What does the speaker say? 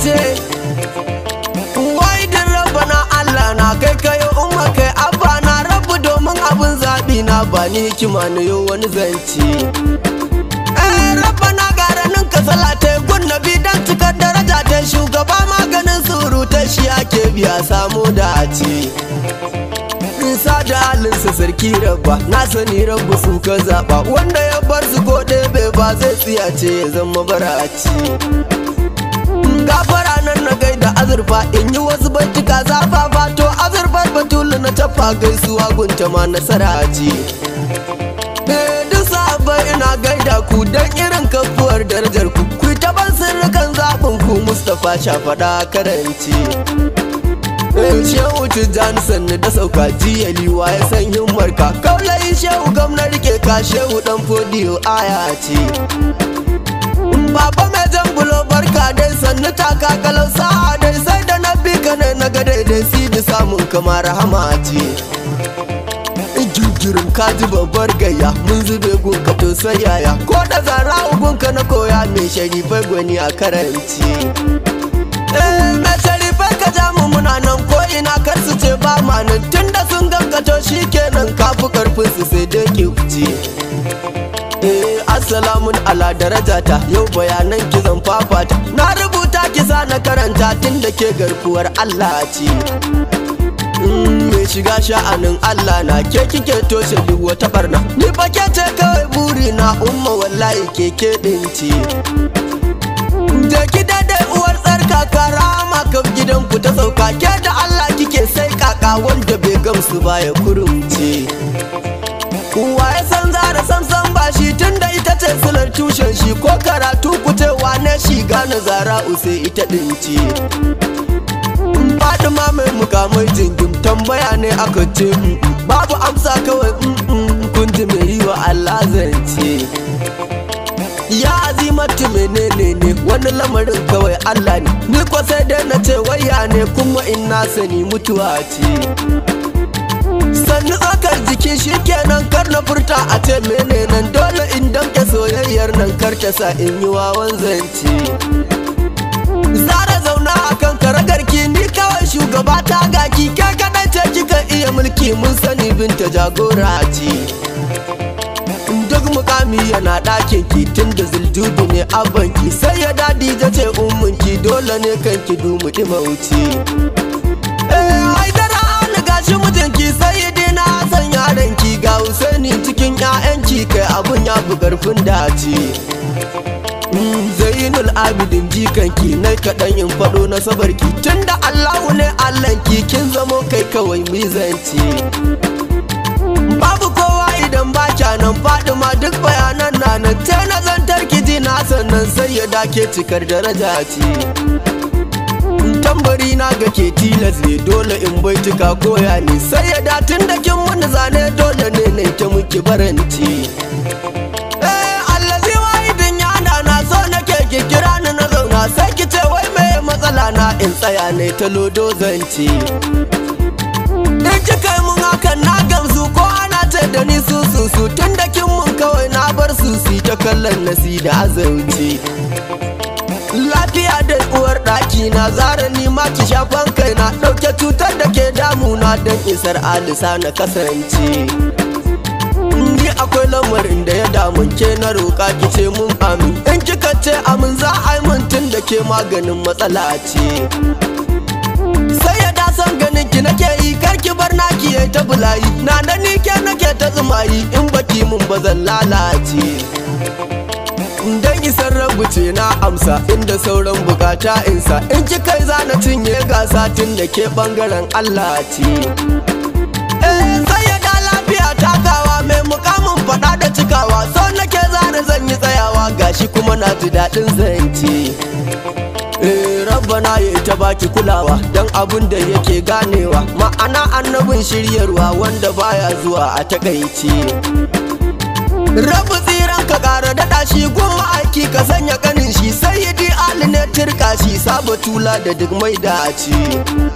ce wai din rabana Allah na kai kai umma kai abba na rabu domin abin zaɓi na ba ni hikima na yau wani zance eh rabana garanin ka salata gun nabi dan cikar daraja ta shugaba maganin surutai shi ake biya samu da ce nisa da halinsa sarki rabba na sani rabu su ka zaɓa wanda ya bar su ko ɗebe ba zai tsiyace ya zama baraci gafara nan na gaida azurfa in yi wasu baituka zafafa to azurfar batulu na tafa gaisuwa gunta ma nasara ce duk sabai ina gaida ku don irin kafuwar darajar ku ku ta ban sirrikan zaɓin ku mustapha shafaɗa karanci shehu tijjani sannu da sauka jiya liwa ya san himmarka kaulayi shehu gamna rike ka shehu dan fodiyo aya ce Baba mai jan bulo barka dai sannu taka kalau sa'a dai sai da na bi ka ne na ga daidai si da samun kamar rahama ce. Girgirin ka ji babbar gayya mun zube gunka to sai yaya ko da zara gunka na koya mai sharifai gwani a karanci. Eh mai sharifai ka ja mu muna nan ko ina kar su ce ba ma nan tunda sun gangato shi kenan kafi karfin su sai dai ki wuce. Eh, assalamun ala darajata yau bayanan ki zan fafata na rubuta kisa na karanta tun da ke garkuwar Allah ce mai shiga sha'anin Allah na ke kike toshe duk wata barna ni fa ke ce kawai buri na umma wallahi keke dinci je ki daidai uwar tsarka karama kaf gidan ku ta sauka ke da Allah kike sai kaka wanda bai gamsu ba ya kurumce Wa ya san zara samsam ba shi tunda ita ce silar tushen shi ko karatu kucewa ne shi gane zara use ita dinci. Fatima mai mukamai jingim tambaya ne aka ce mm, mm, babu amsa kawai mm, mm, kun ji mai yi wa Allah zance. Ya azimatu menene ne wani lamarin kawai Allah ne ni ko sai dai na ce waya ne kuma in na sani mutuwa ce. sannu tsakar jiki shikenan kar na furta a ce mene nan dole in damke soyayyar nan kar ta sa in yi wawan zance zara zauna a kan karagarki ni kawai shugaba ta gaki ke kaɗai ce kika iya mulki mun sani binta jagora ce duk mukami yana ɗakin ki tun da zuljudu ne abanki sai ya dadi ce umminki dole ne kanki dumu ɗima wuce eh haidara ni gashi mijinki sai dina san yaranki ga Husaini cikin ƴaƴanki kai abun ya fi karfin dace Zainul Abidin jikanki nai kaɗan in faɗo na sabarki tunda Allahu ne Allahnki kin zamo kai kawai mizanci Babu kowa idan ba nan Fadima duk bayanan na nan te na zantar ki ji na sannan sai ya dake cikar daraja ce tambari na ga ke tilas ne dole in baituka koya ne sai ya datin da kin mun zane dole ne ne ta muki baranci eh allazi wahidin yana na so nake ki kira ni na zauna sai ki ce wai me matsala na in tsaya ne ta lodo zance in ki kai mun hakan na gamsu ko ana ce da ni su su su tun da kin mun kawai na bar su su ta kallon nasi da azauci lafiya da uwar ɗaki na zara ni ma ki shafan kai na ɗauke cutar da ke damuna don isar alisa na kasance ni akwai lamarin da ya damun ke na roƙa ki ce mun amin in kika ce amin za a yi min tun da ke maganin matsala ce sai ya dasan ganin ki nake yi kar ki bar naki yayi ta bulayi na da ni ke nake ta tsumayi in baki mun ba zan lalace dan isar rabu ce na amsa inda sauran bukata insa in ki kai zana cinye gasa tun da ke bangaren Allah ce eh sai ya da lafiya takawa mai mukamin fada da cikawa so nake zana zan yi tsayawa gashi kuma na ji daɗin zance Eh, rabbana ya ta baki kulawa don abun da yake ganewa ma'ana annabin shiryarwa wanda baya zuwa a takaici rabu tsiran ka kara daɗa shi gun aiki ka sanya kanin shi sai yi ali ne turka shi saba tula da duk mai dace